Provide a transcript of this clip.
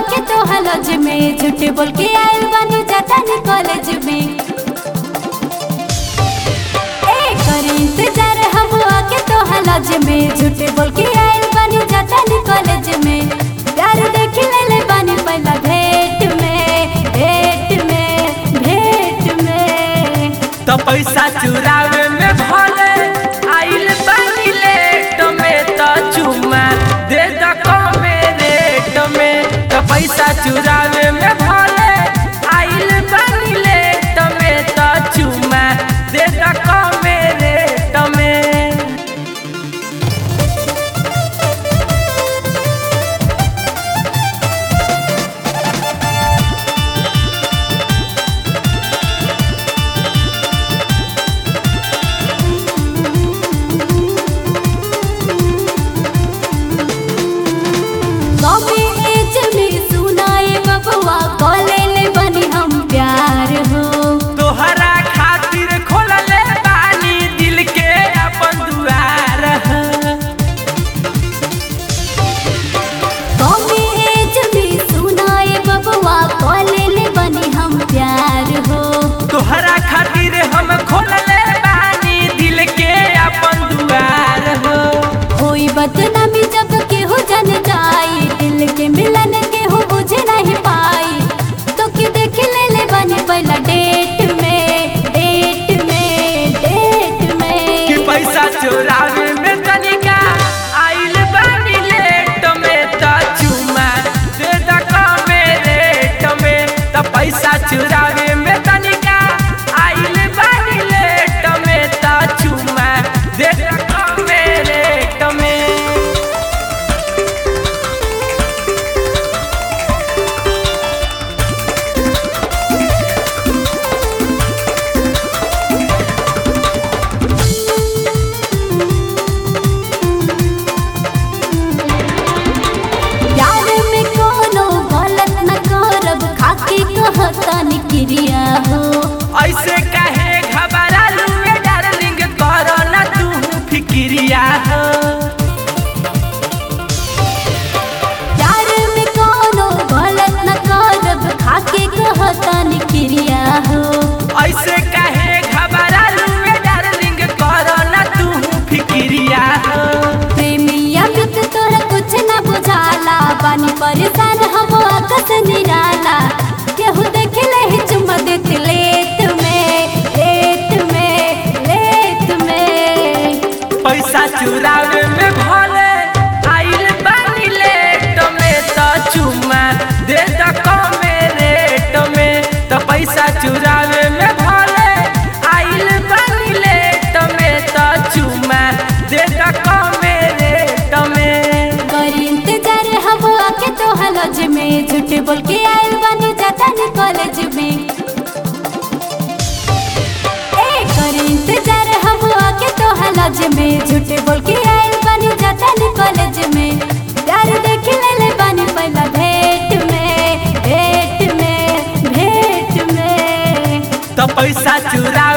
आके तो हलज में झूठ बोल के आयल बानी जातानी कॉलेज में ए करी इंतजार हम आके तो हलज में झूठ बोल के आयल बानी जातानी कॉलेज में प्यार देख ले ले बानी पहला भेंट में भेंट में भेंट में तो पैसा चुरावे में भले आइल बानी लेट में तो चुमा दे द कमे रेट में तो पैसा चुरावे में भले आइल बानी लेट में तो चुमा दे द कमे रेट में कभी एज में सुनाए बबुआ कॉलेज बनी हम प्यार हो तोहरा खातिर खोलले बानी दिल के अपन दुआर ह। कभी एज में सुनाए बबुआ कॉलेज बनी हम प्यार हो तोहरा खातिर हम खोलले बानी दिल के अपन दुआर हो कोई बदनामी जब केहू जन जाई दिल के मिलन केहू बुझ नहीं पाई तो कि देख ले ले बनी पहला डेट में डेट में डेट कि में पैसा चोरावे में तनिका आइल बानी लेट में त चुमा दे द कमे रेट में त पैसा चुरावे में तनिका आइल बानी लेट में त चुमा दे द कमे रेट में प्यार में कोनो गलत न करब खाके कहतन क्रिया हो ऐसे काहे घबरालू रे डार्लिंग करो ना तू फिक्रिया हो प्यार में कोनो गलत न करब खाके कहतन क्रिया हो ऐसे काहे घबरालू रे डार्लिंग करो ना तू फिक्रिया हो प्रेमिया बित तोरा कुछ न बुझाला बानी परेशान हम आकस निराला केहू देख ले ही चुमा देत लेत में लेत में लेत में पैसा चुरावे में भले आइल बानी लेट में तो चुमा दे द कमे रेट में तो पैसा चुरावे में भले आइल बानी लेट में तो चुमा दे द कमे रेट में करी इंतजार हम आके तो हलज में झूठ बोल के आयल बानी जातानी कॉलेज में ए करी इंतजार हम आके तो हलज में झूठ बोल के आयल बानी जातानी कॉलेज में प्यार देख ले ले बानी पहला भेंट में भेंट में भेंट में तो पैसा चुरा